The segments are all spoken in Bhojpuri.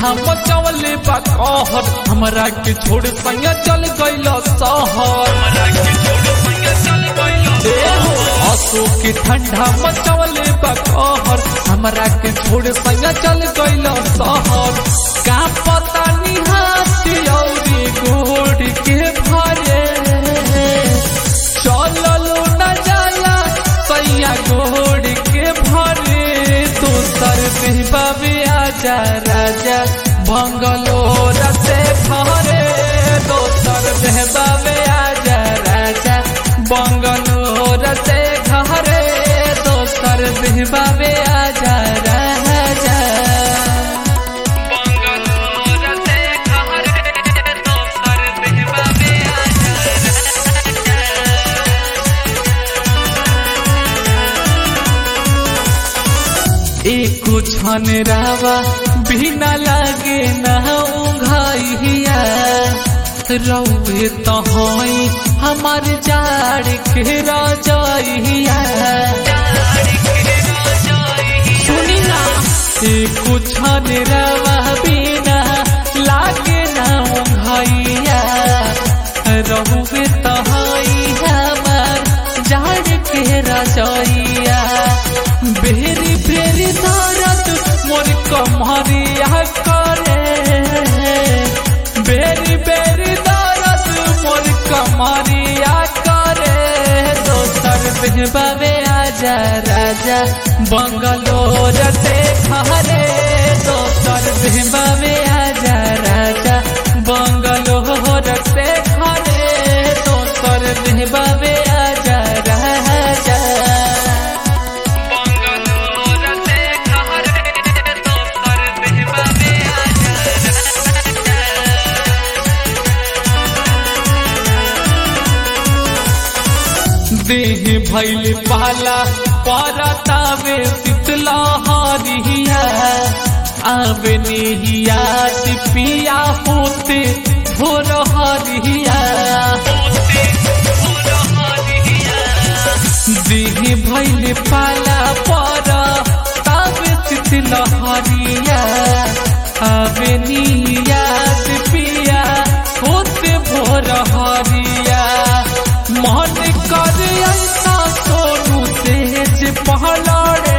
मचवले बा कहर हमरा के छोड़ संग चल गइल शहर असो के ठंडा मचवले बा कहर हमरा के छोड़ संग चल गइल शहर का पता निहाती औरी गोड़ के भरे चललो न जाला सैया गोड़ के भरे दोसर देहबावे आजा राजा बंगलोर से भरे दोसर देहबावे आजा राजा बंगलोर से घरे दोसर देहबावे आजा राजा बंगलोर से घरे दोसर देहबावे एको छन रावा बिना लागे ना उघाइया रौए तहई हमार जाड़ के राजाइया सुनी ना एको छन रावा बिना लागे ना उघाइया रौए तहई हमार जाड़ के राजाइया बेरी बेरी दर्द मोर कमरिया करे बेरी बेरी दर्द मोर कमरिया करे दोसर बेहबावे आजा राजा बंगलोर से घरे दोसर बेहबावे आजा राजा बंगलोर से घरे दोसर बेहबावे आजा राजा देह भैल पाला परतावे शीतला हरिया आवे निहिया पिया होते भोर हरिया देह भैल पाला पर तावे शीतला हरिया आवे निहिया पिया होते भोर हरिया मन कर ऐसा सोनू तेज पहलड़े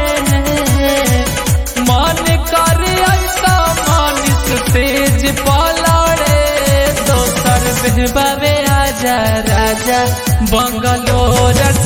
मन कर ऐसा मानिस तेज पहलड़े दोसर बेहबावे आजा राजा बंगलोर